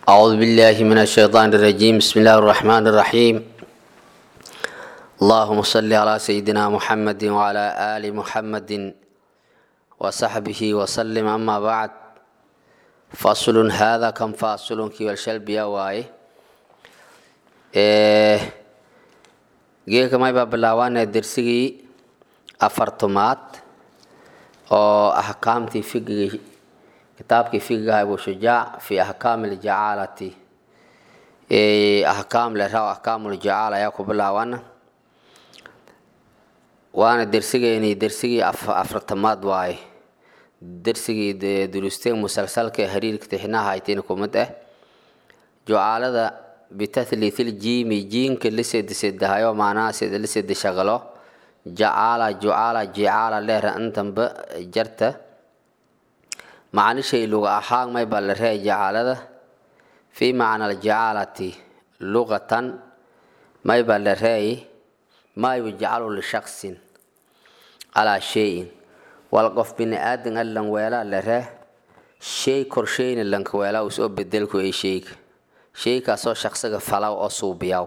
أعوذ بالله من الشيطان الرجيم بسم الله الرحمن الرحيم اللهم صل على سيدنا محمد وعلى آل محمد وصحبه وسلم أما بعد فصل هذا كم فاصل كي والشلب يا واي geeka may baa bilaabaanee dersigii afartumaad oo axkaamtii figigii kitaabkii figigaha abu shujaac fi axkaami ljacaalati axkaam leraw axkaamuljacaal ayaa ku bilaabana waana dersigeeni dersigii afartamaad waaye dersigii dulusteen musalsalka ee hariirka tixnaha aytiin kumid ah jucaalada bitathlithil jiimi jiinka liseedisedahayo maanaha sida lisedi shaqalo jacaala jucaala jicaala leera intanba jarta macnishay luga ahaan may baa la reey jacaalada fii macna aljacaalati lugatan may baa la reey maa yujcalu lishaksin calaa shayin wal qof bini aadan allan weelaa la ree shay korsheyna lanka weelaa usoo bedelku ay sheyga sheykaasoo shaqsiga falaw oo suubiyaw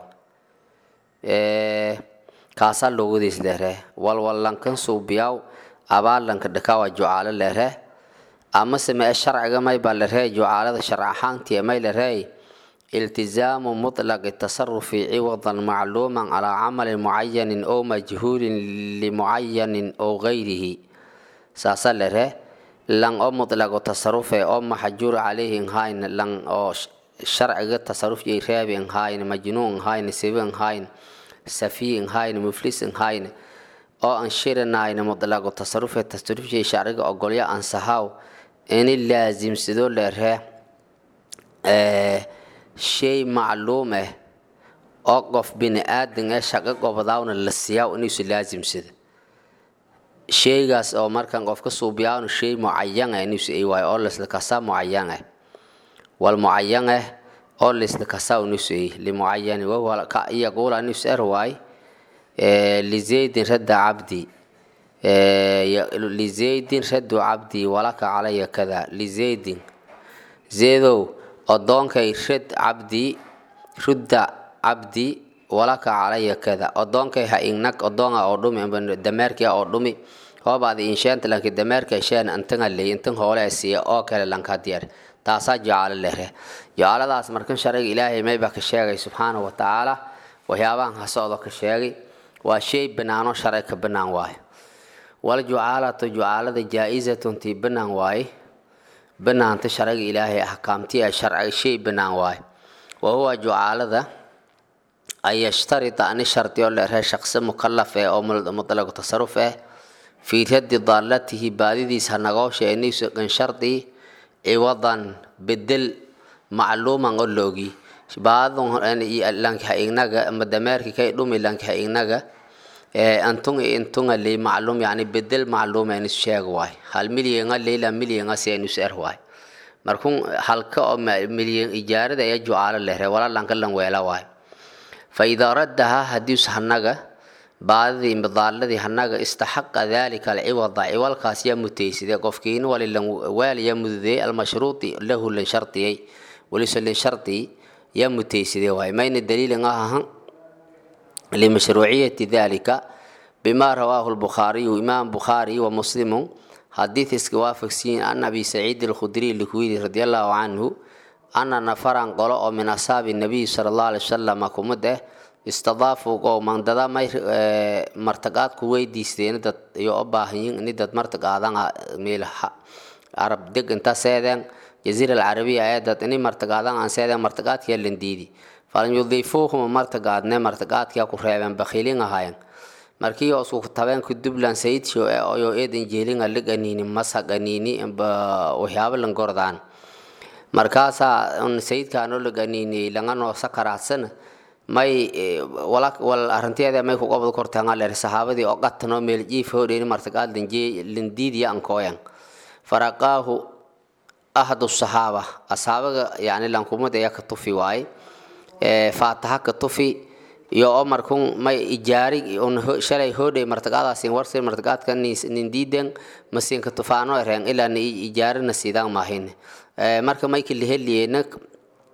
kaasaa logadiis leeree walwallankan suubiyaw abaalanka dhakaawa jucaalo leeree amase mee sharciga may baa laree jucaalada sharc ahaantii may laree iltizaamu mutlaqi tasarufi ciwadan macluuman calaa camalin mucayanin oo majhuulin limucayanin oo gayrihi saasa laree lan oo mutlaqo tasarufe oo maxjuur calayhi nhayn lan oo sharciga tasaruf yay reebi nhayn majnuun nhayn sibi nhayn safiy nhayn muflis nhayn oo aan shirinayn mutlaqo tasarufe tasaruf yay sharciga ogolya ansahaw ini laasimsado leeree shay macluum ah oo qof bini aadan ee shaqo gobadaawna la siiyaa inuusu laasimsado sheygaas oo markan qofka suubiyaawna shay mucayan ah inuusu ay waayo oo laisla kasaa mucayan ah wal mucayan ah oo laisla kasaa inuusu ay limucayani yaquula inuusu er waay lizaydin radda cabdi lizaydin radu cabdii walaka calaya kada lizaydin zeedow odoonkay rad cabdii rudda cabdi walaka calaya kada odoonkay ha ignag odoonga oo dhumi dameerkia oo dhumi hoobaad insheenta lanki dameerka sheen antanga ley intan hoole siiya oo kale lanka diyaar taasaa jacaalo lere jacaaladaas markan sharciga ilaahay maybaa ka sheegay subxaana wa tacaala waxyaabahan hasocdo ka sheegay waa shay banaano sharci ka banaan waayo wal jucaalatu jucaalada jaa-isatun tii banaan waaye banaanta sharciga ilaahay axkaamtii a sharciga shay banaan waaye wa huwa jucaalada an yashtarita ani shardi oo leeree shaqsi mukalaf eh oo mutlaqu tasaruf ah fii raddi daalatihi baadidiis hanagoosha iniisugan shardi ciwadan bedel macluuman oo loogi baadlanka ignaga ama dameerki kay dhumi lanka ignaga antun intunga ley macluum yani bedel macluum enis sheeg waay hal milyenga leyla milyenga si enus er waay markun halka oo milyen ijaarada ee jucaalo lehre wala lanka lan weela waay fa idaa raddaha hadius hanaga baadidii midaaladii hanaga istaxaqa dalika alciwada ciwalkaas yaa mutayside qofkiin wali lan weel yaa mududey almashruuti lahu lan shardiyey waliso lan shardi yaa mutayside waay mayna daliilin ahahan لمشروعية ذلك بما رواه البخاري إمام بخاري ومسلم حديث اسكوافك سين أن أبي سعيد الخدري الكويري رضي الله عنه أن نفرا قلوا من أصحاب النبي صلى الله عليه وسلم كمده استضافوا قوما ددا ما مرتقات كوي ديستين دد يو أباهين إن دد مرتقادان ميل عرب دق انت سيدان جزيرة العربية أيضا إني مرتقادان عن سيدان مرتقات يلين ديدي falan yudiifuuhuma martagaadne martagaadkia ku reebeen bakhiilin ahayen markii osku tabeenku dubland sayidshio e oyo eedan jeelinga liganiini masaganiini waxyaaba lan gordaan markaasaa sayidkaanoo laganiini langanoo sakaraadsan may wal arinteeda may ku qobod kortaangaler sahaabadii oo qatanoo meel jiif hodheeni martagaad lindiidiya ankooyan faraqaahu ahadu sahaaba asaabaga yani lankumada ayaa ka tufi waaye faataha ka tufi iyo oo markun may ijaari un shalay hoodhay martagaadaasin warsin martagaadka nindiiden masinka tufaano ereen ilaa na ijaarina sidaan maahin marka mayka liheliyena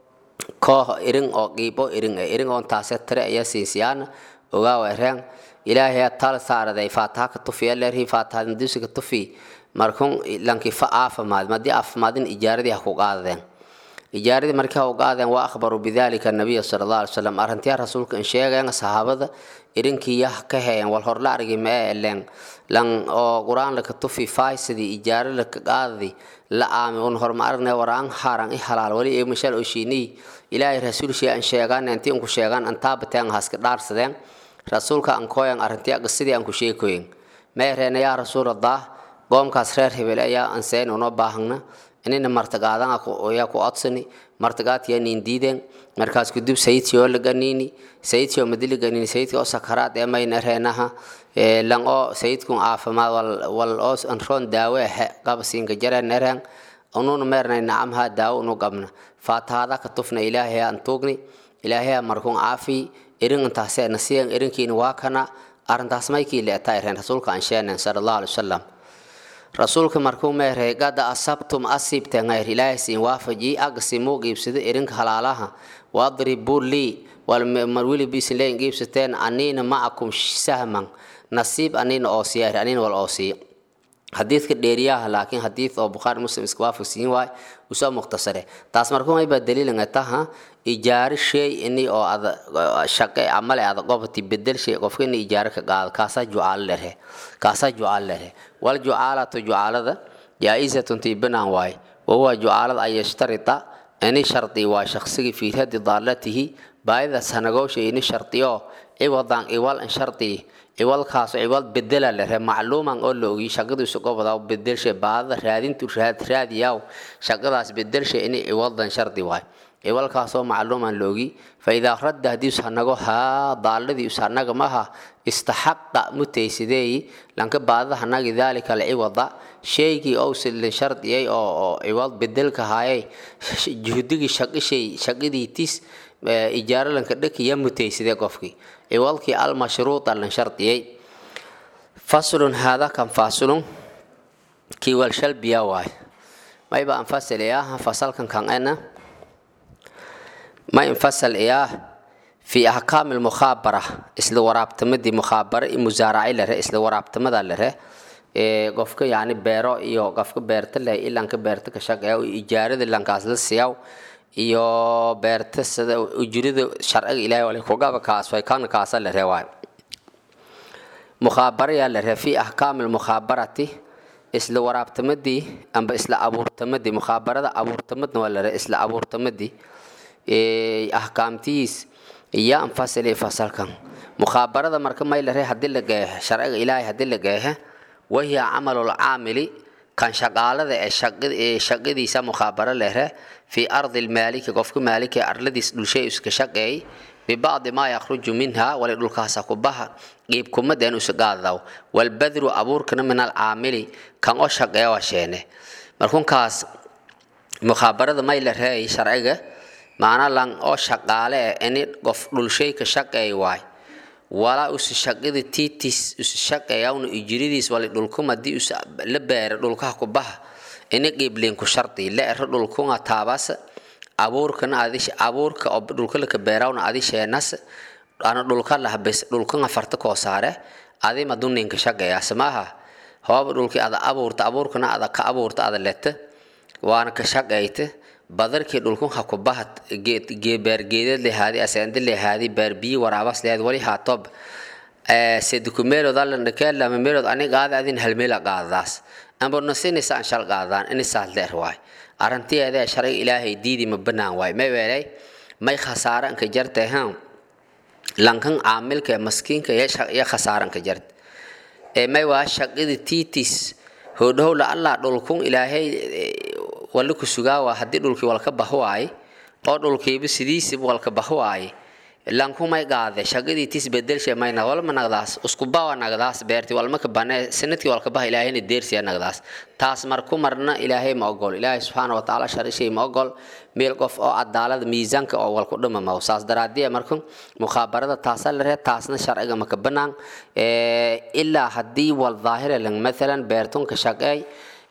koox irin oo qiibo irin e irin oon taase tare ayaa siinsiyaana ogaawa ereen ilaahay tal saaraday faataha ka tufi leerhi faataha dusi ka tufi markun lanki fa aafamaad madii aafamaadin ijaaradii ha ku qaadadeen ijaaradii markii ha u qaadeen waa akhbaru bidalika nabiya sala allah alay wasalam arrintiyaa rasuulka in sheegeen saxaabada irinkiiya ka heyen wal hor la argi mee elen lan oo qur-aan laka tufi faay sidii ijaaro laka qaadadi la aami un horma aragne waraan haran i halaal wali ee mashal oshiinii ilaahay rasuul shee an sheegaan intii unku sheegaan antaabateen haska dhaarsadeen rasuulka an kooyan arrintiya qisadii aan ku sheekoyin meereena yaa rasuulallah qoomkaas reer hebel ayaa anseen unoo baahana inina martagaadan ayaa ku odsani martagaadkiyaa niin diideen markaas kudub sayidkii oo laganiini sayidkii oo madi laganiini sayidkii oo sakaraad ee mayna reenaha lan oo sayidkun caafimaad wal oo anroon daawe ahe qabasiinka jareen ereen ununa meernay nacamhaa daawo unu qabna faatahaada ka tufna ilaahay aan tuugni ilaahay markun caafi irin intaasee nasiyan irinkiina waa kana arrintaas maykii leetaa ireen rasuulka aan sheeneen sala allahu alai wasalam rasuulka markuu meeray gada asabtum asiibteen hayr ilaahay siin waafaji agsimuu qiibsado irinka halaalaha wadribuu lii mar weliba isin leeyin qiibsateen aniina macakum sahman nasiib aniina oosiya aniina wal oosiya xadiidka dheeriyaha laakiin xadiid oo bukhaari muslim iska waafaqsiin waay usoo mukhtasare taas markuu mayba daliilanga taha ijaaro shay ini oo ada shaqe amale ada qofti bedel shay qofka ini ijaaro ka qaado kaasaa jucaalo lehe kaasaa jucaalo lehe wal jucaalatu jucaalada jaa-isatun tiibanaan waay wahuwa jucaalada an yashtarita ini shardi waa shaqsigii fii radi daalatihi baayidaas hanagoosha ini shardiyo ciwadan iwal an shardi ciwalkaas ciwal bedela lehe macluuman oo la ogiy shaqadiisu goboda bedelshe baadada raadintu raadiyaw shaqadaas bedelshe ini ciwadan shardi waay ciwalkaasoo macluuman la ogi faidaa radda haddii ushanago haa daaladii ushanaga maha istaxaqa mutaysideeyi lanka baadada hanagi daalika alciwada shaygii owsilin shardiyay oo ciwal bedelka haayay juhdigii shaqishay shaqadiitis ijaaro lanka dhakiya mutaysidee qofkii ciwalkii almashruuta lan shardiyay faslun haada kan faslun kiiwal shalbiya waay mayba anfasal iyaah fasalkan kan ena ma infasal iyaah fi ahkaami lmukhaabara isla waraabtamadii mukhaabara i musaaraci lare isla waraabtamada lare ee qofka yani beero iyo qofka beerta leh ilanka beerta ka shaqeeya ijaarada lankaas la siiyaw iyo beerta sida ujurida sharciga ilaahay wali kugaba kaas way kan kaasa la reewaay mukhaabara yaa la ree fi ahkaami lmukhabarati isla waraabtamadii amba isla abuurtamadii mukhaabarada abuurtamadna waa la ree isla abuurtamadii ahkaamtiis iyo anfasili fasalkan mukhaabarada marka may la ree hadii la geehe sharciga ilaahay hadii la geehe wahiya camalul caamili kan shaqaalada ee shaqadiisa mukhaabaro lehre fii ardi lmaaliki qofka maaliki arladiis dhulshay iska shaqeey bibacdi maa yakhruju minha wali dhulkaasa kubaha qiibkumadeen usagaadaw walbadru abuurkana min alcaamili kan oo shaqeeya waa sheene markunkaas mukhabarada may la reey sharciga maana lan oo shaqaale eh ini qof dhulshay ka shaqeey waay walaa usi shaqida tiitis usi shaqeeyawna ijiridiis wali dhulkum haddii us la beera dhulkaha kubaha ini qiibliinku shardi la ero dhulkunga taabas abuurkana adi abuurka oo dhulka laka beerawna adi sheenas ana dhulka lahbes dhulkunga farta koo saare adi maduninka shaqeeyaas maaha hooba dhulki ada abuurta abuurkana ada ka abuurta ada leta waana ka shaqeyta badarkii dhulkun ha ku bahat beergeedad lehaadi aseende lehaadi beer biyi waraabas lehaad wali haatob sedikumeelood alandhakeelama meelood ani qaada adin halmeela qaadadaas amba nasinisa an shal qaadaan inisaas leer waay arrintiyeeda sharciga ilaahay diidi ma banaan waay may weelay may khasaaranka jarte han lankan caamilka maskiinka iyo khasaaranka jarte ee may waa shaqidi tiitis hodhowla allah dhulkun ilaahay wali ku sugaawa haddii dhulkii walka bahwaay oo dhulkiiba sidiisiba walka bahwaay lankumay qaade shaqadii tis bedelshe mayna walma nagdaas uskubawa nagdaas beerti walmaka bane sanadkii walka baha ilaahayna deersiya nagdaas taas marku marna ilaahay ma ogol ilaahay subxaana watacaala sharishay ma ogol meel qof oo cadaalada miisaanka oo walku dhimamaw saas daraadiya marka mukhabarada taasa la ree taasna sharciga maka banaan ilaa haddii wal daahira lang mathalan beertunka shaqeey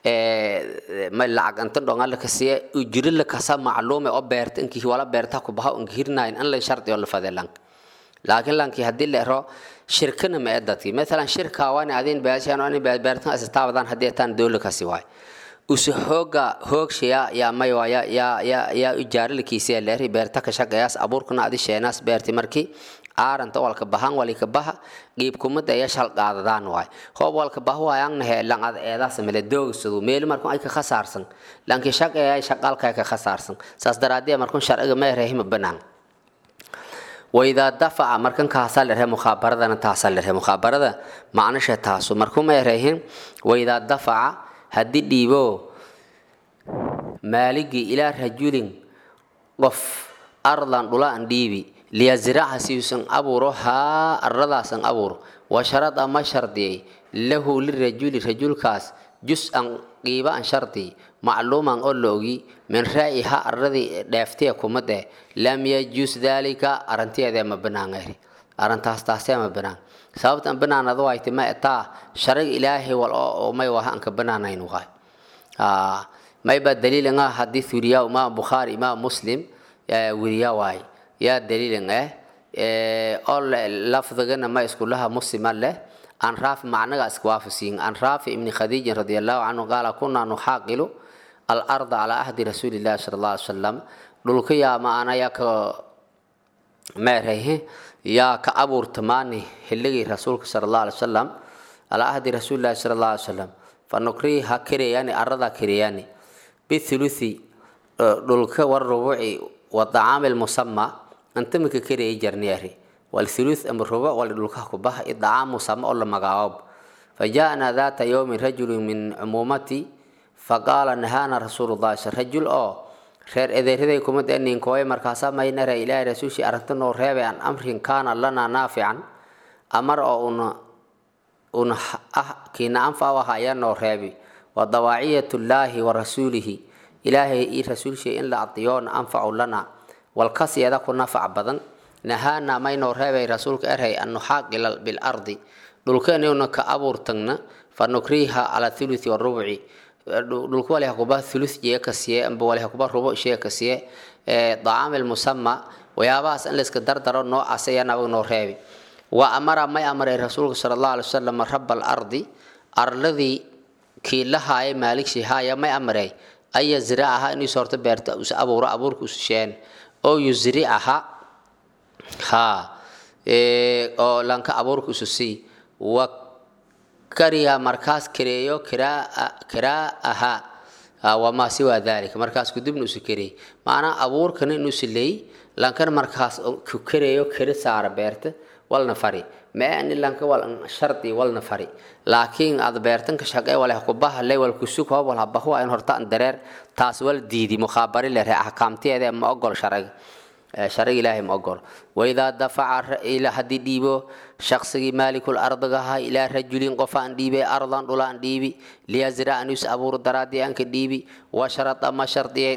may lacag inta dhonga la kasiye ujiri la kasa macluume oo beerta inkii wala beerta ku baha un hirnayn an la shardi oo la fade lank laakiin lankii haddii la ero shirkana ma ee dadkii maalan shirka waani adin beeshaan waani beertan asistaabadan haddii taan dowla kasi waay usu hooga hoogshiya yaa may waaya yaa yaa yaa ujaarilikiisa leeri beerta ka shaqeeyaas abuurkana adi sheenaas beerti markii aaranta walka bahan walika baha qiib kumada ya shal qaadadaan waay hoob walka bahu ayaan he langad eedaas mele doogsadu meel markuu ay ka khasaarsan lankii shaqeeya shaqaalka ka khasaarsan saas daraadii markuu sharciga ma reehima banaan waidaa dafaca markan kaasaa la rehe mukhaabaradana taasaa la rehe mukhaabarada macnasha taasu markuu ma reehin waidaa dafaca haddii dhiibo maaligii ilaa rajulin qof ardan dhulaan dhiibi liyazraca siusan abuuro haa arradaasan abuuro wa sharada ma shardiyay lahu lirajuli rajulkaas jus-an qiiba an shardi macluuman oo la ogi min raa'iha arradii dheeftiya kumade lam yajus daalika arrintiyeedee ma banaangayri arrintaas taasee ma banaan sababtan banaanadu wayti ma etaa sharig ilaahay wal oo may waha anka banaanayn waay may baa daliilin ah hadii wiriyaa imaam bukhaari imaam muslim wiriyaa waay yaa daliilin eh oo lafdigana ma iskulaha muslima leh an raafi macnaga iskuwaafasiin an raafi ibni khadiijin radi allahu canhu qaala kunaa nuxaaqilu alarda calaa ahdi rasuuli llahi sala allah alay salam dhulka yaa maana yaa ka meerayhe yaa ka abuurtamaani xilligii rasuulka sala allah alay wasalam calaa ahdi rasuuli llahi sala allah alay salam fanukriha kereyaani aradaa kereyaani bithuluthi dhulka warubuci wadacaami lmusama antamika kereya jarniyaari والثلث أم الربع ولدلكه كبه إدعام مسمى ولا مقاوب فجاءنا ذات يوم رجل من عمومتي فقال نهانا رسول الله صلى رجل أو خير إذا هذا يكون أن كوي مركزا ما ينرى إلى رسول شيء أردنا رهيب عن أمر كان لنا نافعا أمر أو أن أن أه كنا أنفع وهاي نورهيب ودواعية الله ورسوله إلهي رسول شيء إلا أطيون أنفع لنا والقصي هذا كنا نفع بدن nahaana maynoo reebay rasuulka erhay an nuxaaqila bilardi dhulkeenuna ka abuurtagna fa nukriha cala thuluthi warubci dhulka waliha kuba thuluth jee ka siye amba waliha kuba rubo shee ka siye dacaami lmusama waxyaabahaas in layska dardaro noocaas ayaa nabag noo reebi wa amara may amray rasuulka sala allahu alay wasalam raba alardi arladii kii la haayay maaligshi haaya may amray an yazricaha inuu soorto beerta us abuuro abuurka ususheen oo yusricaha ha oo lanka abuurka isu sii wa kariha markaas kareeyo kiraaha wamaa siwaa dalika markaas kudibna usu kareey macnaa abuurkana inuusu leey lankana markaas ku kareeyo kari saara beerta walna fari maani lanka wal shardi walna fari laakiin aad beertanka shaqee wale kubaha le wal kusug hoob wal habahu in horta an dareer taas wal diidi mukhaabari le axkaamtiyeeda ma ogol sharciga sharciga ilaahay ma ogolo waidaa dafaca haddii dhiibo shaqsigii maalikul ardiga ahaa ilaa rajulin qof aan dhiibay ardan dhula aan dhiibi liyazra anus abuur daraadii aanka dhiibi washarada ma shardiyey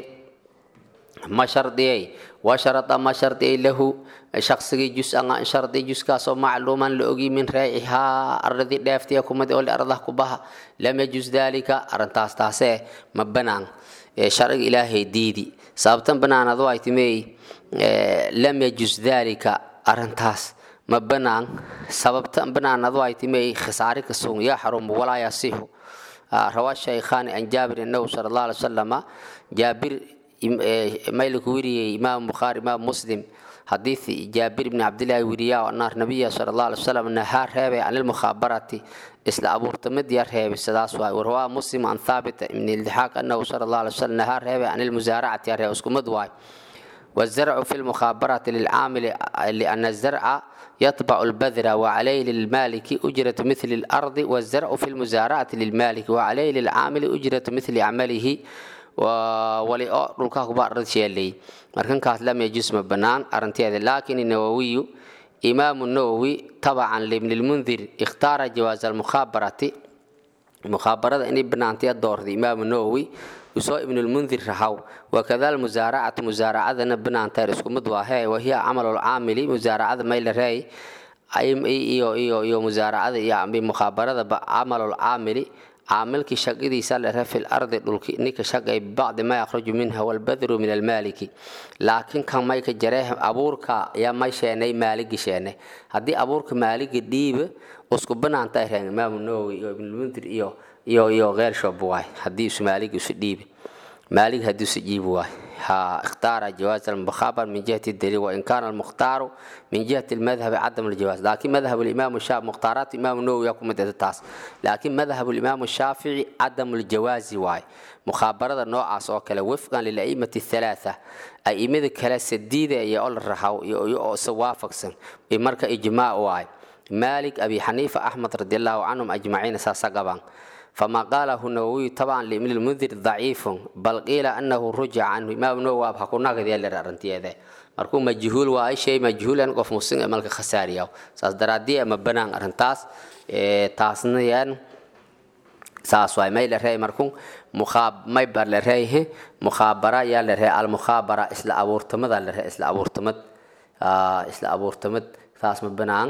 ma shardiyey washarada ma shardiyey lahu shaqsigii jus-an aan shardi juskaasoo macluuman la ogi min raacihaa ardadii dheeftiya kumad oo ardah ku baha lam yajus dalika arrintaas taasee ma banaan sharciga ilaahay diidi sababtan banaanadu ay timey lam yajus dalika arintaas ma banaan sababtan banaanadu ay timey khisaari kasun yaa xarumu walaa yasiixu rawaa shaykhaani an jaabir annahu sala allah alay wasalama jaabir mayliku weriyey imaam bukhaari imaam muslim حديث جابر بن عبد الله وريا أن النبي صلى الله عليه وسلم نهار هذا عن المخابرة إسلا أبو تمد يار هذا السداس ورواه مسلم عن ثابت من الضحاك أنه صلى الله عليه وسلم نهار هذا عن المزارعة يار هذا اسكو مدواي والزرع في المخابرة للعامل لأن الزرع يطبع البذرة وعليه للمالك أجرة مثل الأرض والزرع في المزارعة للمالك وعليه للعامل أجرة مثل عمله wali oo dhulkaa kuba arad sheelay markankaas lam yajus ma banaan arinteeda laakin nawawiyu imaamu nawowi tabacan libni lmundir ikhtaara jawaaz almukhabarati mukhabarada inay banaantay doorday imaamu nawowi usoo ibnulmundir rahaw wakada almusaaracatu musaaracadana banaantaer isku mid waahe wahiya camalu lcaamili musaaracada mayla reey iyo iyo iyo musaaracada iyo mukhabaradaba camalu lcaamili caamilkii shaqadiisa la rehe fil ardi dhulki ninka shaqay bibacdi ma yakhruju minha walbadru min almaaliki laakiin kan mayka jaree abuurka yaa may sheenay maaligi sheenay haddii abuurka maaligi dhiiba usku banaanta ay reen imaamu nawowi iyo ibnulmundir iyo iyo iyo keer shob waay haddii isu maaligi isu dhiibi maaligi haddii isu dhiibi waay ها اختار جواز المخابر من جهة الدليل وإن كان المختار من جهة المذهب عدم الجواز لكن مذهب الإمام الشافعي مختارات الإمام النووي يكون مدة التاس لكن مذهب الإمام الشافعي عدم الجواز واي مخابرة النوع أصوكلا وفقا للأئمة الثلاثة أئمة كلا سديدة يقول الرحاو سوافق سن إمرك إجماع واي مالك أبي حنيفة أحمد رضي الله عنهم أجمعين ساسقبان فما قاله النووي طبعا لابن المنذر ضعيف بل قيل انه رجع عنه امام النووي بحكونا قد يلي رانتيده markuu majhuul waa ay shay majhuulan qof muslim ee malka khasaariya saas daraadii ama banaan arintaas ee taasna yaan saas waay may la reey markuu mukhaab may bar la reey mukhaabara yaa la reey al mukhaabara isla abuurtamada la reey isla abuurtamad isla abuurtamad taas ma banaan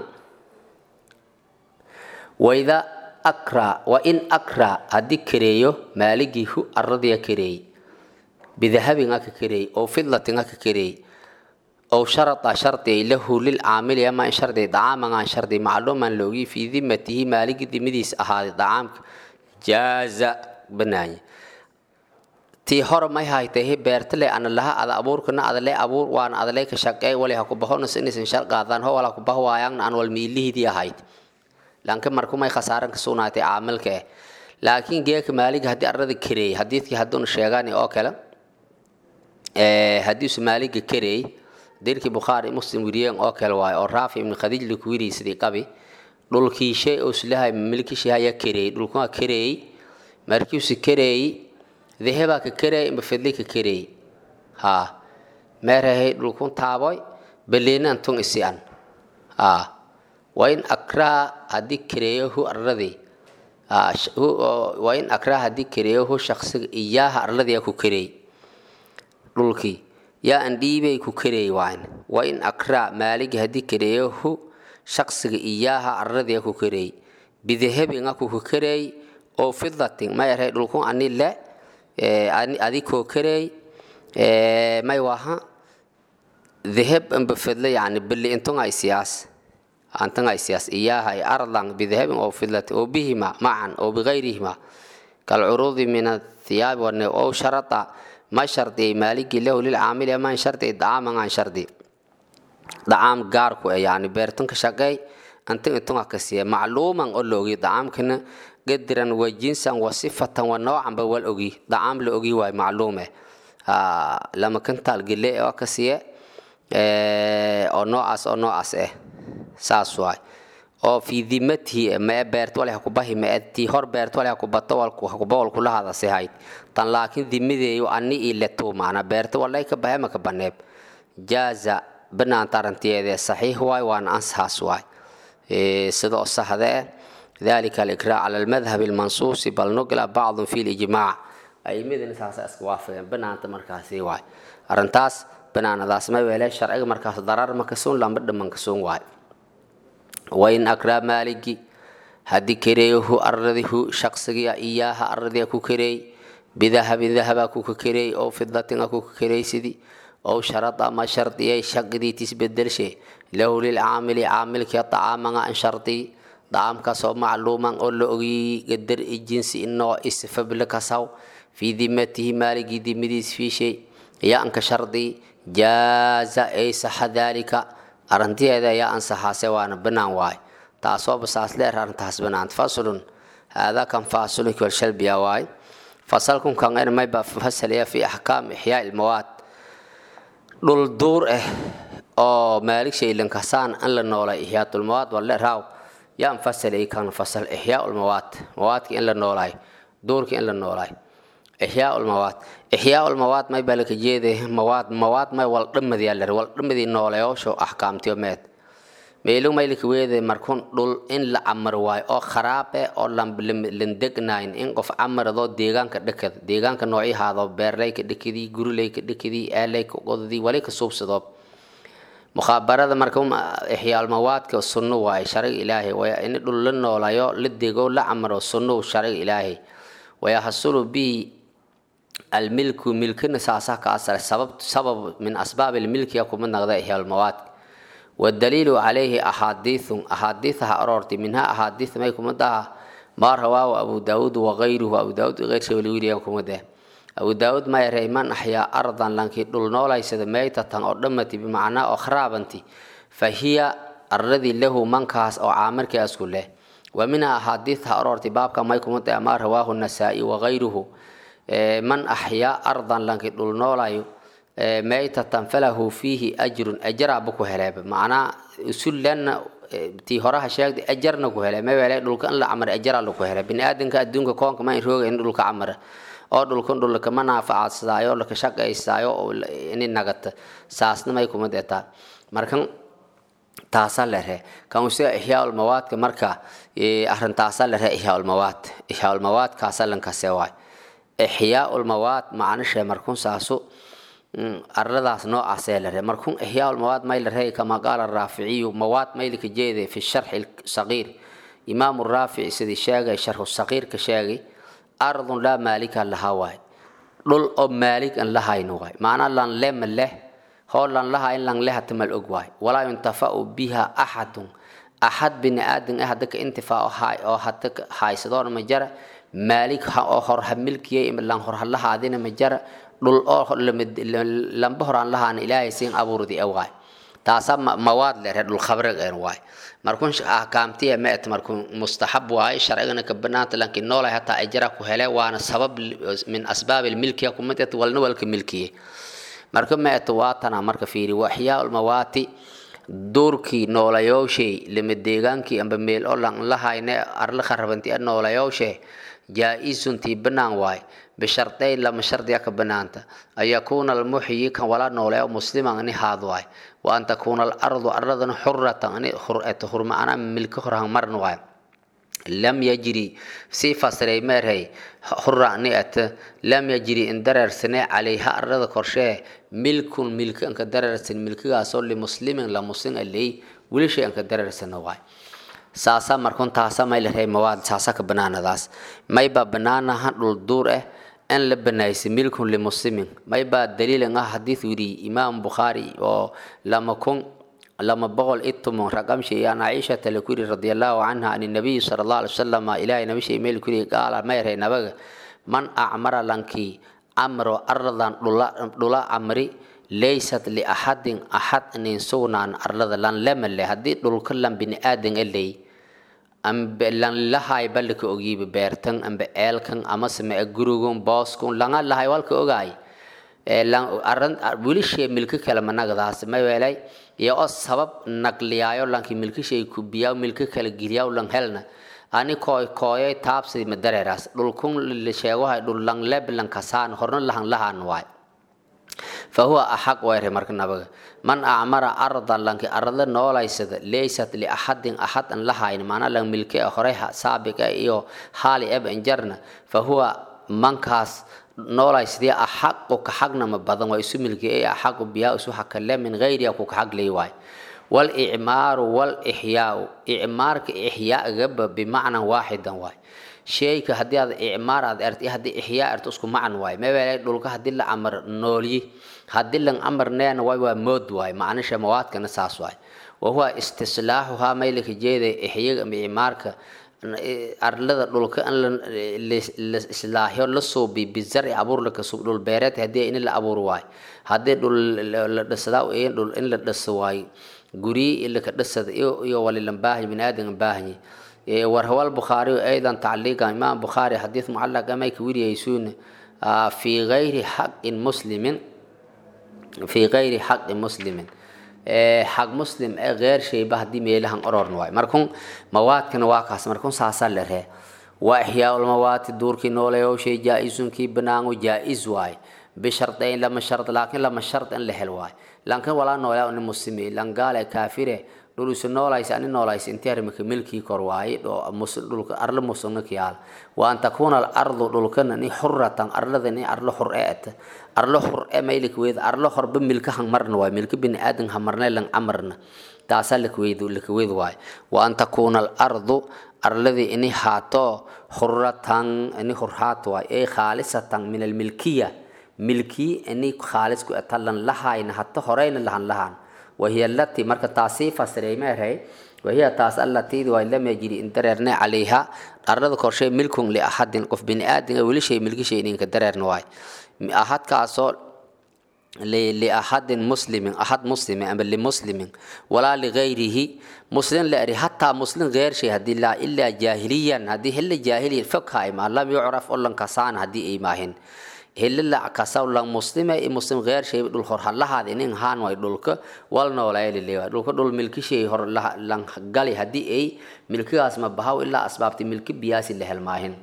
wayda akra wa in akra haddii kareeyo maaligii hu aradiya kareey bidahabin aka kareey oo fidlatin aka kareey oo sharada shardi lahu lilcaamili ama in shardi dacaaman aan shardi macluuman loogi fii dimatihi maaligii dimadiis ahaaday dacaamka jaaza banaanye tii hore may haytay beertale ana laha ada abuurkana adale abuur waana adale ka shaqeey wali ha ku bahonas inaysan shar qaadaan ho wala ku baho waayaan aan wal miilihidii ahayd laakiin markumay khasaaran ka sugnaatay caamilka eh laakiin geeka maaliga haddii arada kareey hadiidkii hadduuna sheegaan oo kale haddiisu maaliga kareey dirkii bukhaari muslim weriyeen oo kale waayo oo raafi ibnu khadiij laku wiriyay sidii qabi dhulkii shay oo islahay milkishi haya kareey dhulkumaa kareey markiisu kareey dehebaa ka kareey imba fidli ka kareey ha meerahay dhulkun taaboy beliinan tun isi an ha wain akraa haddii kareeyahu arladii wain akraa haddii kareeyahu shaksiga iyaaha arladii ku kareey dhulkii yaa an dhiibay ku kareey waan wain akraa maaligi haddii kareeyahu shaksiga iyaaha arladii ku kareey bidahabin aku ku kareey oo fidatin may aray dhulkun ani le adi koo kareey may waha dahab amba fidla yani bili intun ay siyaas أنتن أيسياس إياها أرضا بذهب أو فضة أو بهما معا أو بغيرهما كالعروض من الثياب أو شرط ما شرط مالك له للعامل ما شرط دعام عن شرط دعام قاركو يعني بيرتن كشقي أنت أنتم كسيه معلوما أقول له دعام كنا قدرا وجنسا وصفة ونوعا بول أوجي دعام لأوجي واي معلومة آه لما كنت الجلي أو كسيه أو نوعس أو نوعس إيه saas waay oo fii dimatihi mee beert wale hakubahi meetii hor beert wale hakubato hakuba walkula hadase hayd tan laakiin dimadeeyo ani ileto maana beerta walay ka bahe maka baneeb jaaza banaanta arintiyeede saxiix waay waana ansahaas waay sida oo saxda eh ذلك الإكراه على المذهب المنصوص بل نقل بعض في الإجماع أي مدن ساسا اسكوافين بنانت مركاسي واي أرنتاس بنانا داس ما ويلي شرعي مركاس ضرر مكسون لامبد منكسون واي wain akraa maaligi haddii kareeyahu aradihu shaqsigia iyaaha aradiga ku kareey bidahabin dahaba kuka kareey oo fidatin a kuka kareeysidii oo sharada ma shardiyay shaqidiitis bedelshe lahu lilcaamili caamilkii dacaamanga an shardii dacaamkaasoo macluuman oo la ogiyey gadar i jinsi inoo isfable kasaw fii dimatihi maaligii dimadiis fiishay yaa anka shardii jaaza ay saxa daalika arrintiheeda ayaa ansaxaase waana banaan waay taasoo basaas leer arrintaas banaant faslun haadaa kan faasulun walshalbiya waay fasalkun kan en mayba fasalaya fi axkaam ixyaa ilmawaad dhul duur ah oo maalig shaylankasaan an la noolay ixyaatulmawaad walle raaw yaan fasalay kan fasal ixyaa ulmawaad mawaadka in la noolaay duurka in la noolaay ixyaa ulmawaad ixyaa ulmawaad may baa laka jeeday mawaad mawaad may waldhamadiyaa lar waldhamadii nooleyoosho axkaamtiyo meed meelu may laka weeday markun dhul in la camar waayo oo kharaab eh oo landegnayn in qof camaradoo deegaanka dhakad deegaanka noocyahaado beerleyka dhakadii gurileyka dhakadii eeleyka qodadii wali ka suubsadoo mukhabarada marka ixyaalmawaadka sunno waaye shariga ilaahay waya in dhul la noolayo la dego la camro sunno shariga ilaahay wayahasulu bihi almilku milkina saasaa ka asara sabab sabab min asbaab ilmilkiya kuma naqda ixyaalmawaadka wadaliilu calayhi axaadiithun axaadiithaha aroortay minhaa axaadiith may kuma daha maa rawaahu abu daawuud wagayruhu abu daawuud keyrsa waliwiliyan kuma deh abu daawuud ma yaray man axyaa ardan lankii dhul noolaysada meytatan oo dhammati bimacnaa oo kharaabanti fa hiya arladii lahu mankaas oo caamirkaasku leh wa minha axaadiitha aroortay baabka may kuma deh maa rawaahu nasaa'i wagayruhu man axyaa ardan lankii dhul noolayo meytatan falahu fiihi ajrun ajaraaba ku heleeba macnaa usullenna tii horaha sheegday ajarna ku hele mawele dhulka in la camar ajara laku hele biniaadanka adduunka koonka ma in rooga in dhulka camara oo dhulkan dhulka ma naafacaadsadaayo laka shaqaysaayo oo ini nagata saasna may kuma deetaa markan taasaa la ree kan usiga ixyaaulmawaadka marka arintaasaa la ree ixyaaulmawaad ixyaaulmawaad kaasaa lankase waay ixyaaulmawaad macnashee markun saasu arladaas noocaasee la ree markun ixyaaulmawaad may la ree kama qaala raaficiyu mawaad maylika jeede fi sharxi saqiir imaamu raafici sidii sheegay sharxu saqiirka sheegay ardun laa maalika lahaa waay dhul oo maalik an lahayno waay macnaa lan le ma leh hoo lan laha in lan lehata mal og waay walaa yuntafau biha axadun axad bini aadan ah hadda ka intifaaco haay oo hadda haysadoona ma jara maalik oo horha milkiyay lan horha lahaadina ma jara dhul oo lamba horaan lahaana ilaahay siin abuurdi e waay taasaa mawaad lere dhul khabreg en waay markun ahkaamtiya ma et markun mustaxab waaye sharcigana ka banaanta lankin noolay hataa ajra ku hele waana sabab min asbaab ilmilkiya kumid et walna walka milkiye marka ma et waatana marka fiiri waxyaa ulmawaati duurkii noolayowshay lama deegaankii amba meel oo lan lahayne arla kharabanti a noolayowshe jaa-isuntii banaan waay bishardayn lama shardiya ka banaanta an yakuuna almuxyi kan wala nooleeyo musliman ani haad waay wa an takuuna alardu arladana xuratan ani xureto hurma ana milka horhan marn waay lam yajri sii fasiray meerhay xura ani at lam yajri in dareersane calayha arlada korshee milkun milka anka dareersan milkigaasoo limuslimin la muslim aley weli shay anka dareersana waay saasa markun taasa may la rey mawaad saasa ka banaanadaas maybaa banaanaha dhul duur ah in la banaysay milkun limuslimin maybaa daliilan ah xadiid yidhi imaam bukhaari oo lama kun lama boqol i tumun raqamshi an caishata laku yidhi radi allahu canha an nabiyi sala allah alay wasalam ilaahay nabishay meel ku yidhi qaala may rey nabaga man acmara lankii camro arladan dhula camri laysat liaxadin axad nin sugnaan arlada lan lema le haddii dhulka lan bini aadan aley ambe lan lahay balika ogiiba beertan ambe eelkan amase ma gurugun booskun langa lahay walka ogaay wilishe milki kale managdaas ma weelay iyo oo sabab nagliyaayo lanki milkishay kubiyaa milki kale geliyaa lan helna ani kooy kooyay taabsi ma dareeraas dhulkun la sheegohay dhul lang leb lan kasaan horna lahan lahan waay fahuwa axaq wayre marka nabaga man acmara ardan lanki arada noolaysada laysat liaxadin axad an lahayn maanaa lan milke horey saabiqa iyo haali eb injarna fahuwa mankaas noolaysdii axaqu ka xagnama badan waa isu milkiyay axaqu biyaa isu hakale min gayriha ku ka xaglay waay walicmaaru walixyaau icmaarka ixyaagaba bimacnan waaxidan waay sheyka haddii aad icmaar aad ert haddii ixyaa ert isku macan waay maweelay dhulka haddii la amar noolyi haddii lan amar neena waay waa mood waay macnisha mawaadkana saas waay wahuwa istislaaxuhaa maylaka jeeday ixyaga ama icmaarka arlada dhulka in la islaaxyo la suubi bizarci abuur laka sub dhul beereed haddii in la abuur waay haddii dhul la dhisadaa dhul in la dhiso waay guryi ilaka dhisada iyo walilan baahanyi bini aadan baahanyi وروى البخاري أيضا تعليقا إمام بخاري حديث معلق أما يكوير يسون في غير حق مسلم في غير حق مسلم حق مسلم غير شيء بهدي ميلهم أرور نواي مركون مواد كان واقع مركون ساسا لره وإحياء المواد دور كي نولا يو شيء جائز كي بنانو جائز واي بشرطين لما شرط لكن لما شرط ان لهل واي لكن ولا نولا ان مسلمي لان قال كافره dhul isu noolaysa ani noolaysa intii arrimaka milkii kor waaye dhulka arlo musugna kiyaal wa an takuuna alardu dhulkana ni xuratan arlada ni arlo xur e ata arlo xur e maylik weyd arlo horba milka hangmarna waay milka bini aadan hamarne lang amarna taasaa lakweyd lakaweyd waay wa an takuuna alardu arladii ini haato xuratan ini xurhaat waay ay khaalisatan min almilkiya milkii ini khaalis ku ata lan lahayna hata horeyna lahan lahan wahiya alati marka taasii fasiray meerhay wahiya taas alatiidi waa lam yajiri in dareerne calayha arlada korshay milkun liaxadin qof bini aadin weli shay milkishay ininka dareerna waay ahadkaasoo liaxadin muslimin axad muslimin ama limuslimin walaa ligayrihi muslim la eri hataa muslim geer shay hadii laa ilaa jaahiliyan haddii hilla jaahiliyan fog haima lam yucraf olan kasaan haddii ay maahin hilila kasaw lang muslime i muslim geer shay dhul hor halahaad inin haan way dhulka wal noolayalile dhulka dhul milkishay hor lang gali haddii ay milkigaas ma bahaw ilaa asbaabti milki biyaasi la helmaahin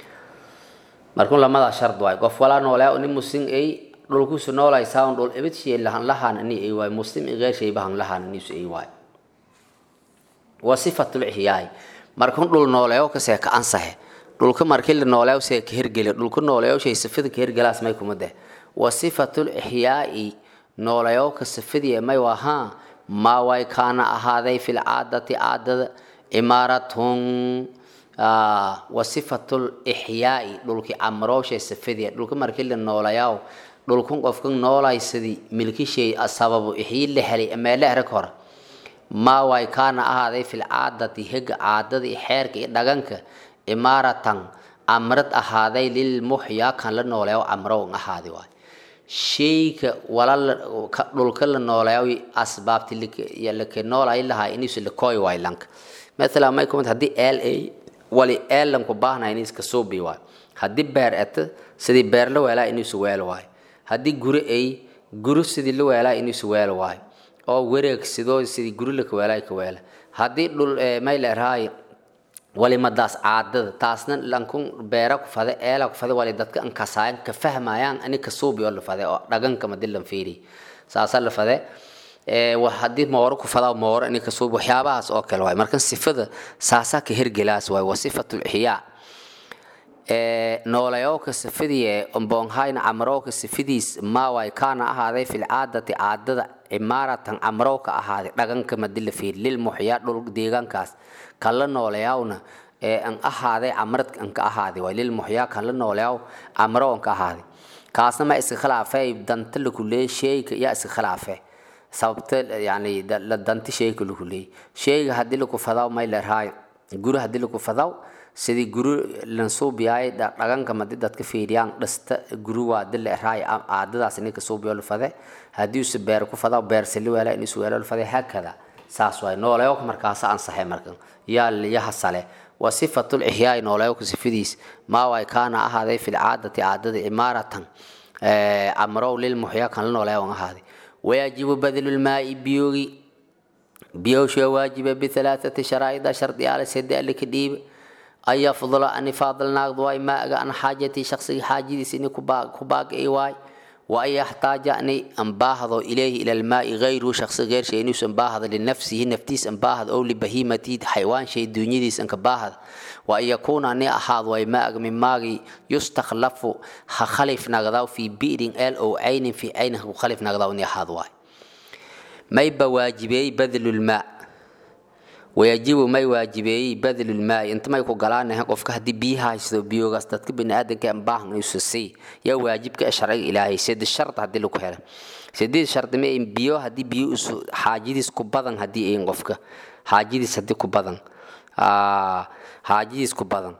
markun lamadaa shard waay qof walaa noolaya nin muslim ay dhulkusu noolaysaa dhul ibid shay lahan lahaan ani ay waay muslim i geer shay bahan lahaan anisu ay waay wa sifatul ixyaay markun dhul nooleyo kasee ka ansahe dhulka markii la nooleeyo see ka hirgeli dhulka nooleeyo shay sifada ka hirgelaas may kuma deh wa sifatul ixyaa'i nooleeyo ka sifadii may wahaa maa way kaana ahaaday fil caadati caadada imaaratun wa sifatul ixyaa'i dhulki camrooshay sifadii dhulka markii la nooleeyo dhulkun qofka noolaysadii milkishay sababu ixyi la helay meele erag hore maa way kaana ahaaday fil caadati hega caadada iyo xeerka iyo dhaganka imaaratan amrad ahaaday lilmuxyaa kan la nooleeyo amrow ahaadi waay shayka wala dhulka la nooleeyo asbaabti laka noolay lahaa inis lakooy waay lanka mathala may kumid haddii eel ay wali eel lanku baahna iniska suubi waay haddii beer eta sidii beer la weelaa inisu weel waay haddii guri ay guri sidii la weelaa inisu weel waay oo wareegsidoo sidii guri laka weelaa ka weela haddii dhul may leerahay walimadaas caadada taasna lankun beera ku fade eela ku fade wali dadka an kasaayan ka fahmayaan ani ka suubi oo la fade oo dhaganka madi lan fiiri saasa la fade haddii mooro ku fadaa mooro ani ka suubi waxyaabahaas oo kale waay markan sifada saasaa ka hergelaas waay waa sifatul ixyaa noolayooka sifadii omboonhayna camrooka sifidiis maaway kaana ahaaday fil caadati caadada cimaaratan camrooka ahaaday dhaganka madi la fiiri lilmuxyaa dhul deegaankaas kala nooleyaawna ee an ahaaday camrad an ka ahaaday waay lilmuxyaa kala nooleyaw camro an ka ahaaday kaasna ma iska khilaafay danta lakuleey sheeyka yaa iska khilaafe sababta yani danti sheeyka lakuleey sheeyga haddii laku fadaw may leerhaay guri haddii laku fadaw sidii guri lansuubiyaay dhaganka madi dadka fiiriyaan dhasta guri waa di leerhaay caadadaas ninka suubiyo lafade haddiise beer ku fadaw beer sili weela in isweelo lafade haakada saas waay nooleyo markaasa ansaxay markan yaa yahasale wa sifatul ixyaai nooleyoka sifadiis maa way kaana ahaaday fil caadati caadada imaaratan amrow lilmuxyaa kan la nooleyo an ahaaday wayajibu badlulmaai biyoogi biyowshee waajiba bihalaathati sharaa'ida shardiyaale sede alika dhiiba an yafdula ani faadilnaagdu waay maaga an xaajatii shaqsiga xaajadiis ini ku baaqi waay وأن يحتاج أني أنباهض إليه إلى الماء غيره شخص غير شيء نفس أنباهض لنفسه نفتيس أنباهض أو لبهيمة حيوان شيء دنيديس أنكباهض وأن يكون أني أحاض وماء من ماء يستخلف خلف نغضاو في بئر آل أو عين في عينه خلف نغضاو أني أحاض واي ما يبقى واجبي بذل الماء wayajibu may waajibeeyey badlulmaai inta may ku galaanahan qofka haddii biyaha haysto biyogaas dadka biniaadanka baahan isu sii yaa waajibka sharciga ilaahay sedi shard haddii lagu helo sideed shardi ma in biyo haddii biyo isu xaajadiis ku badan haddii ayin qofka xaajadiis haddii ku badan xaajadiis ku badan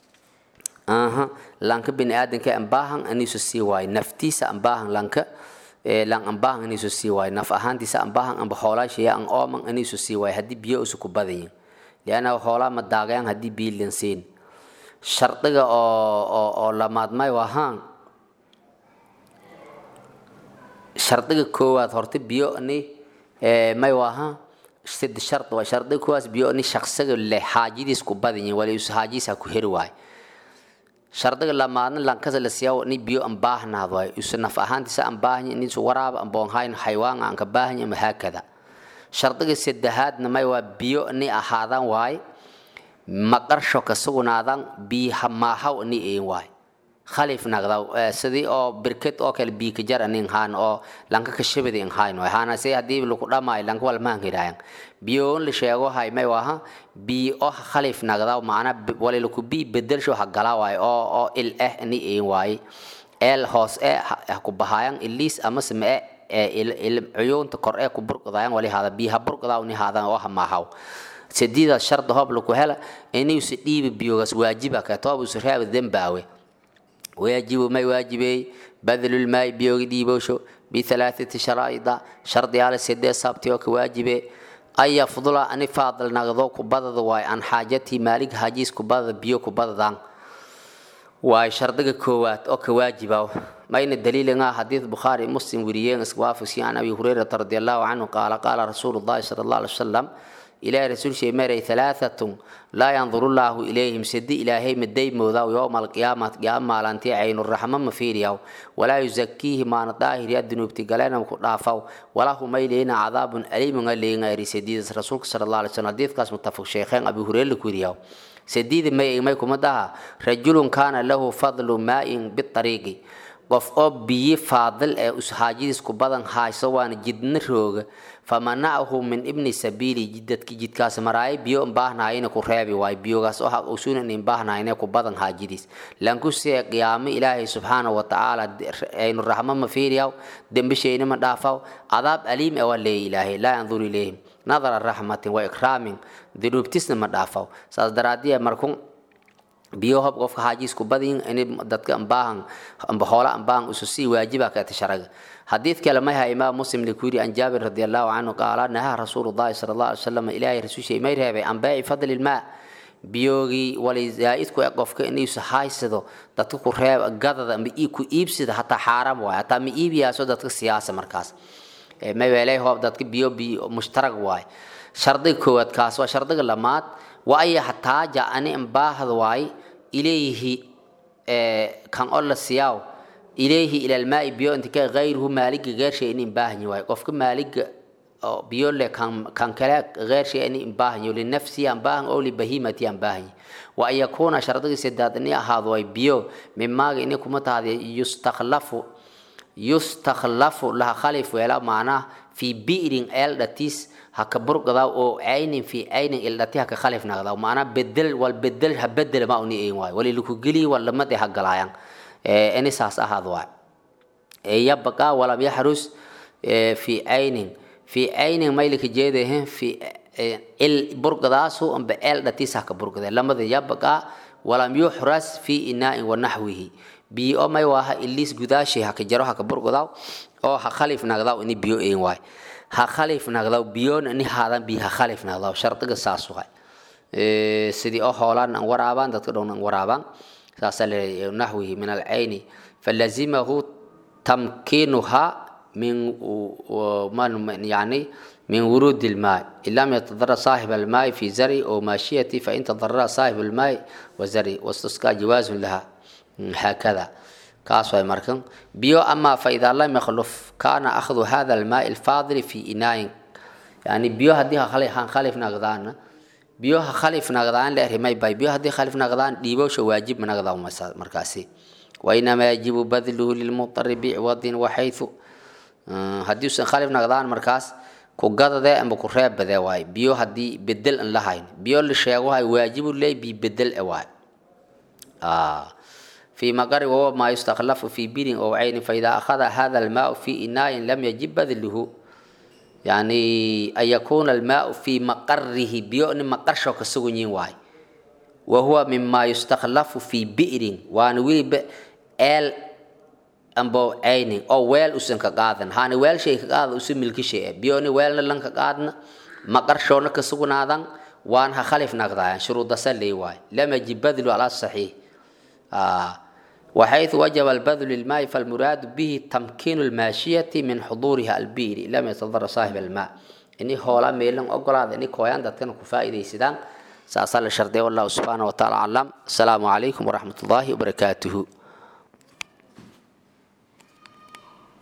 aha lanka biniaadanka baahan anisu sii waayo naftiisa baahan lanka lan ambahan anisu sii waayo naf ahaantiisa ambahan amba xoolaashaya an ooman anisu sii waayo haddii biyo isu ku badayin lianna xoolaa ma daagayaan haddii biyo lansiin shardiga oo oo oo lamaadmay wahaan shardiga koowaad horta biyo ni may wahaan sid shard waa shardiga koowaas biyo ni shaqsiga leh xaajadiis ku badayin wali isu xaajadiisa ku heri waayo shardiga lamaadna lankasa la siyaa ni biyo an baahnaad waayo isu naf ahaantiisa an baahanya nisu waraaba an boonhayn xaywaan aan ka baahanya ama haakada shardiga saddexaadna may waa biyo ni ahaadaan waay maqarsho ka sugnaadan biiha maahaw ni een waay khalif nagdaw sidii oo birked oo kale bii ka jar anin haan oo lanka ka shabada in hayn waay haana se haddii laku dhamaayo lanka wal maan hiraayan biyo on la sheego hay may waha bii oo khalif nagdaw macna wali laku bii bedelsho ha galaa waay oo oo il eh ni een waay eel hoos ee ha ku bahaayan iliis ama same ee cuyuunta kor ee ku burqadayan wali hada biiha burqadaw ni haadan oo ha maahaw sadiida sharda hoob laku hela inuusa dhiibi biyogaas waajiba ka toobusa raaba dembaawe waajibu may waajibey badlulmaai biyogi dhiibowsho bihalaathati sharaa'ida shardiyaale sedee saabti oo ka waajibe an yafdula ani faadal nagdo kubadada waay an xaajatii maalig hajiis kubadada biyo kubadadan waay shardiga koowaad oo ka waajiba mayna daliilinga xadiid bukhaari muslim weriyeen iswaafisi an abi hurayrata radi allahu canhu qaala qaala rasuulu llahi sala allah alay wasalam ilaahay rasuulshee maray halaahatun laa yanduru llaahu ilayhim sidi ilaahay madaymoodaw yowma alqiyaamati qiyaama maalantii caynuraxma ma fiiriyaw walaa yuzakiihi maana daahiriya dunuubti galenam ku dhaafaw walahu may leeyna cadaabun aliimunga leeyinga eri sadiidas rasuulka sala allah alay slam hadiidkaas mutafaq sheekheen abi hureyre la ku weriyaw sadiida may may kuma daha rajulun kaana lahu fadlu maain biariiqi qof oo biyi faadil ee ushaajadiis ku badan hayso waana jidna rooga famanacahu min ibni sabiili jidadki jidkaas maraayo biyo baahnaayina ku reebi waay biyogaas oo usunan in baahnayne ku badan haajadiis lankusee qiyaamo ilaahay subxaanahu watacaala aynu raxmo ma fiiriyaw dembisheyna ma dhaafaw cadaab aliim ee waa leeya ilaahay laa yanduru ilayhim nadara raxmatin wa ikraamin dunuubtisna ma dhaafaw saas daraadiya markun biyo hob qofka xaajiisku badin in dadka ambaahan amba hoola ambaahan usu sii waajiba ka tasharaga حديث كلمة هي إمام مسلم لكوري عن جابر رضي الله عنه قال نهى رسول الله صلى الله عليه وسلم إلهي رسول شيء ما يرهب عن بيع فضل الماء بيوغي ولي زائدكو يقف كأنه يسحايسدو دتكو رهب قدد أم إيكو إيبسد حتى حرام واي حتى مي إيبي أسو دتك سياسة مركز ما يلي هو دتك بيو بي مشترك واي شرطي كوات كاس وشرطي لمات وأي حتى جاءني أمباهد واي إليه كان الله سياو ilayhi ila almaai biyo inta ka gayruhu maaliga geershay in baahanyi waayo qofka maaliga biyo le kan kan kale geershay in baahanyi linafsi an baahan oo libahimati an baahanyi wa an yakuuna shardiga sidaad in ahaado way biyo mimaaga inay kuma tahday yustakhlafu yustakhlafu laha khalif weela macnaha fi bi'rin eel dhatis haka burqada oo aynin fi aynin ildhati haka khalif nagda macnaha bedel wal bedel ha bedel ma uni een waayo wali laku geli wal lamade ha galayaan ini saas ahaad waa yabqa walam yaxrus fi aynin fi aynin maylika jeedahe fi il burqadaasu amba eel dhatiisa ka burqade lamada yabqa walam yuxras fi inaa'in wa naxwihi biyo may waaha iliis gudaashi haka jaro haka burqadaw oo ha khalif nagdaw ini biyo een waay ha khalif nagdaw biyoona ini haadan biyo ha khalif nagdaw shardiga saas waay sidii oo hoolaan an waraabaan dadka dhown an waraabaan نحوه من العين فلزمه تمكينها من يعني من ورود الماء إن لم يتضرر صاحب الماء في زرع أو ماشية فإن تضرر صاحب الماء وزرع واستسقى جواز لها هكذا كاسوا مركن بيو أما فإذا لم يخلف كان أخذ هذا الماء الفاضل في إناء يعني بيو هديها خليف خليف نقدان biyoha khalif naqdaan la erimay bay biyo haddii khalif naqdaan dhiibowsha waajib ma naqdaa markaasi wainamaa yajibu badluhu lilmutari bicwadin waxaythu haddii usan khalif naqdaan markaas ku gadadee amba ku reebadee waay biyo haddii bedel an lahayn biyo la sheegohay waajibu leey bi bedel e waay في مقر وهو ما يستخلف في بير أو عين فإذا أخذ هذا الماء في إناء لم يجب بذله يعني أن يكون الماء في مقره بيؤن مقرشو كسوغنين واي وهو مما يستخلف في بئر وان ويل ال أمبو عيني أو ويل أسن كقادن هاني ويل شيء كقاد أسن ملك شيء بيوني ويل لن كقادن مقرشو نكسوغن هذا وان هخلف نقضايا شروط سلي واي لم يجب بذل على الصحيح آه وحيث وجب البذل للماء فالمراد به تمكين الماشية من حضورها البير لم يتضر صاحب الماء إني هولا ميلن أقول هذا إني كويان دتكن كفائدة سيدان سأصل الشرطي والله سبحانه وتعالى علم السلام عليكم ورحمة الله وبركاته